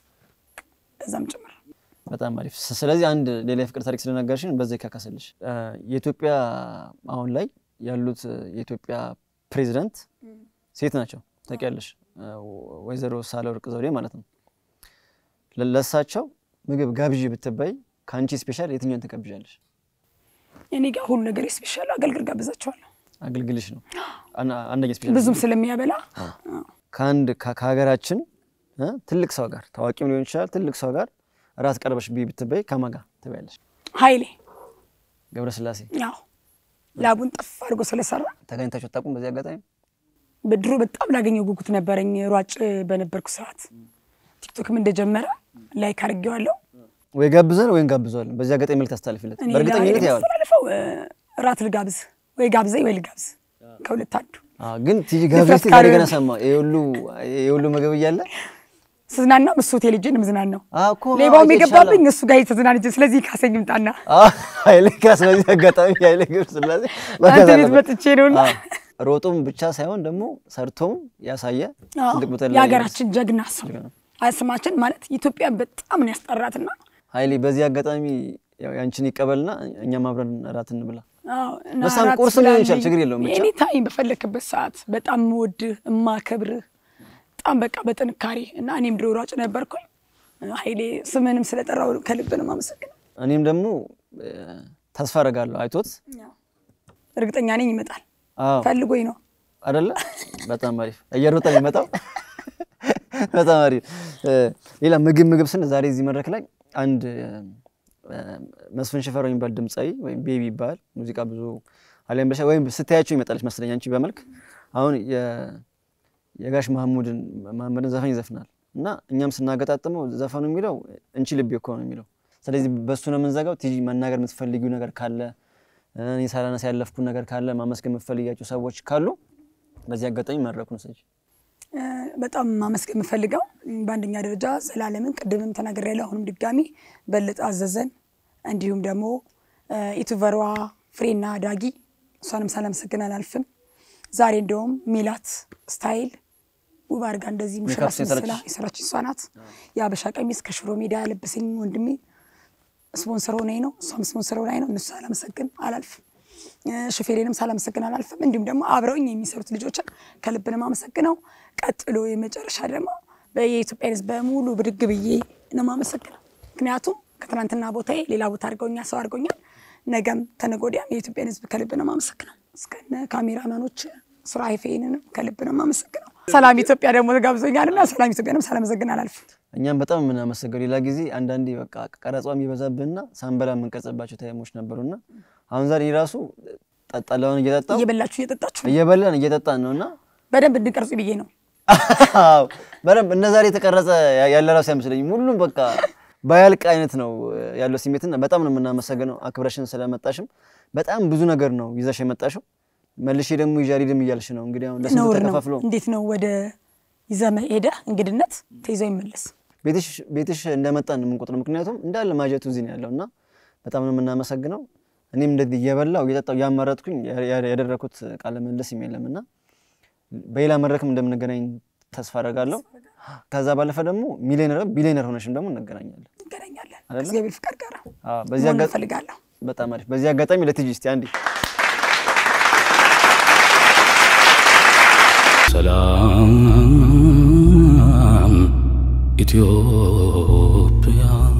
በዛም ጭምር በጣም አሪፍ። ስ- ስለዚህ አንድ ሌላ የፍቅር ታሪክ ስለነገርሽን በዛ ይካካስልሽ። እ፣ የኢትዮጵያ አሁን ላይ ያሉት እ፣ የኢትዮጵያ ፕሬዚዳንት ሴት ናቸው ታውቂያለሽ፣ እ፣ ወይዘሮ ሳህለወርቅ ዘውዴ ማለት ነው። ለ- ለእሳቸው ምግብ ጋብዥ ብትባይ ከአንቺ ስፔሻል የትኛውን ትጋብዣለሽ? እኔ ጋር ሁሉ ነገር ስፔሻል አገልግል ጋብዛቸዋለሁ አገልግልሽ ነው አና- አንደኛ ስፔሻል ብዙም ስለሚያበላ ከአንድ ከ- ከሀገራችን እ፣ ትልቅ ሰው ጋር ታዋቂም ሊሆን ይችላል ትልቅ ሰው ጋር ራት ቀርበሽ ቢ ብትባይ ከማን ጋር ትበያለሽ? ኃይሌ ገብረስላሴ ያው ላቡን ጠፍ አድርጎ ስለሰራ ተገኝታችሁ አታውቁም? በዚህ አጋጣሚ በድሮ በጣም ላገኘው ጉጉት ነበረኝ። ሯጭ በነበርኩ ሰዓት ቲክቶክም እንደጀመረ ላይክ አድርጌዋለሁ። ወይ ጋብዘን ወይም ጋብዘዋለን። በዚህ አጋጣሚ መልዕክት አስተላልፊለት። እኔ በእርግጠኝነት ለኃይሌ ያዋል የማስተላልፈው እ፣ ራት ልጋብዝ ወይ ጋብዘኝ ወይ ልጋብዝ ከሁለት አንዱ። ግን ቲጂ ጋብዘሽ ድፍረት ዛሬ ገና ካልሆነ- ሰማ የሁሉ የሁሉ ምግብ እያለ ስዝናና እሱ ሆቴል ሄጄ ነው የምዝናናው። አዎ እኮ ሌባውም አዎ፣ የገባብኝ ይቻላል። እሱ ጋር ተዝናንቼ፣ ስለዚህ ካሰኝ ምጣና አዎ፣ ኃይሌ ካስ በዚህ አጋጣሚ ኃይሌ ገብረስላሴ አንተ ቤት መጥቼ ነውና አዎ፣ ሮጦም ብቻ ሳይሆን ደግሞ ሰርቶም ያሳየ አዎ፣ ትልቅ ቦታ ላይ የሀገራችን ጀግና ሰው ጀግና። ስማችን ማለት ኢትዮጵያ በጣም ነው ያስጠራትና ኃይሌ በዚህ አጋጣሚ ያው ያንቺን ይቀበልና እኛም አብረን እራት እንብላ። አዎ፣ እና በሳም እራት ቁርስም ሊሆን ስላለኝ ይችላል፣ ችግር የለውም ብቻ። ኤኒ ታይም በፈለክበት ሰዓት በጣም የምወድህ የማከብርህ በጣም በቃ በጥንካሬ እና እኔም ድሮ ሯጭ ነበርኩኝ። ኃይሌ ስምንም ስለጠራው ከልብ ነው የማመሰግነው። እኔም ደግሞ እ፣ ተስፋ አደርጋለሁ አይቶት እርግጠኛ ነኝ ይመጣል። አዎ ፈልጎኝ ነው። አይደለ? በጣም አሪፍ እየሮጠ የሚመጣው በጣም አሪፍ። እ፣ ሌላ ምግብ ምግብ ስን ዛሬ እዚህ መድረክ ላይ አንድ እ፣ መስፍን ሽፈራው የሚባል ድምፃዊ ወይም ቤቢ ይባላል። ሙዚቃ ብዙ አሊያም ብለሻ ወይም ስታያቸው ይመጣለች መስለኝ አንቺ በመልክ አሁን የ- የጋሽ መሐሙድን መሐመድን ዘፈን ይዘፍናል እና እኛም ስናገጣጥመው ዘፈኑ የሚለው እንቺ ልቤ እኮ ነው የሚለው። ስለዚህ በእሱ ነው የምንዘጋው። ቲጂ መናገር የምትፈልጊው ነገር ካለ እኔ ሳላነሳ ያለፍኩን ነገር ካለ ማመስገን የምትፈልጊያቸው ሰዎች ካሉ በዚህ አጋጣሚ መድረኩን ሰጅ እ፣ በጣም ማመስገን የምፈልገው በአንደኛ ደረጃ ዘላለምን ቅድምም ተናግሬያለሁ። አሁንም ድጋሚ በለጠ አዘዘን፣ እንዲሁም ደግሞ እ፣ ዩቱበሯ ፍሬና ዳጊ እሷንም ሳላመሰግን አላልፍም። ዛሬ እንደውም ሜላት ስታይል ውብ አድርጋ እንደዚህ ሙሽራ ሜካፕ ስመስላ የሰራችሽ? የሰራች እሷ ናት። የአበሻ ቀሚስ ከሽሮ ሜዳ ያለበሰኝ ወንድሜ ስፖንሰር ሆናኝ ነው። እሷም ስፖንሰር ሆናኝ ነው። እነሱ ሳላመሰግን አላልፍም። እ፣ ሹፌሬንም ሳላመሰግን አላልፍም። እንዲሁም ደግሞ አብረውኝ የሚሰሩት ልጆችን ከልብ ነው የማመሰግነው። ቀጥሎ የመጨረሻ ደግሞ የኢትዮጵያን ሕዝብ በሙሉ ብድግ ብዬ ነው የማመሰግነው። ምክንያቱም ከትናንትና ቦታዬ ሌላ ቦታ አድርገውኛል፣ ሰው አድርገውኛል። ነገም ተነገ ወዲያም የኢትዮጵያን ሕዝብ ከልብ ነው የማመሰግነው። እስከነ ካሜራማኖች ሱራፌንንም ከልብ ነው የማመሰግነው። ሰላም ኢትዮጵያ ደግሞ ተጋብዞኛልና ሰላም ኢትዮጵያንም ሳላመሰግን አላልፍም። እኛም በጣም የምናመሰገው ሌላ ጊዜ አንዳንዴ በቃ ቀረጿም የበዛብንና ሳንበላ የምንቀርጽባቸው ታይሞች ነበሩና አሁን ዛሬ ራሱ ጠጣላውን እየጠጣው እየበላችሁ እየጠጣችሁ እየበላን እየጠጣን ነውና በደንብ እንድንቀርጹ ብዬ ነው። አዎ በደንብ እነ ዛሬ የተቀረጸ ያለ ራሱ አይመስለኝም። ሁሉም በቃ ባያልቅ አይነት ነው ያለው ስሜትና በጣም ነው የምናመሰግነው አክብረሽን ስለመጣሽም በጣም ብዙ ነገር ነው ይዘሽ የመጣሽው። መልሼ ደግሞ ይዤ አልሄድም እያልሽ ነው እንግዲህ አሁን ለስንቱ ነውር ነው። ተከፋፍሎ እንዴት ነው ወደ ይዘህ ሄደህ እንግድነት ተይዞ ይመለስ? ቤትሽ ቤትሽ እንደመጣን ነው የምንቆጥረው። ምክንያቱም እንዳለ ማጀቱ እዚህ ነው ያለው እና በጣም ነው የምናመሰግነው። እኔም እንደዚህ እየበላው እየጠጣው እያመረጥኩኝ ያደረኩት ቃለ ምልልስ የለም እና በሌላ መድረክም እንደምንገናኝ ተስፋ አደርጋለሁ። ከዛ ባለፈ ደግሞ ሚሊዮነር ቢሊዮነር ሆነሽም ደግሞ እንገናኛለን። እንገናኛለን አይደለ? ከእግዚአብሔር ፍቃድ ጋር አዎ፣ በዚህ መሆን አጋ- እፈልጋለሁ። በጣም አሪፍ። በዚህ አጋጣሚ ለትጂ እስቲ አንዴ ሰላም ኢትዮጵያ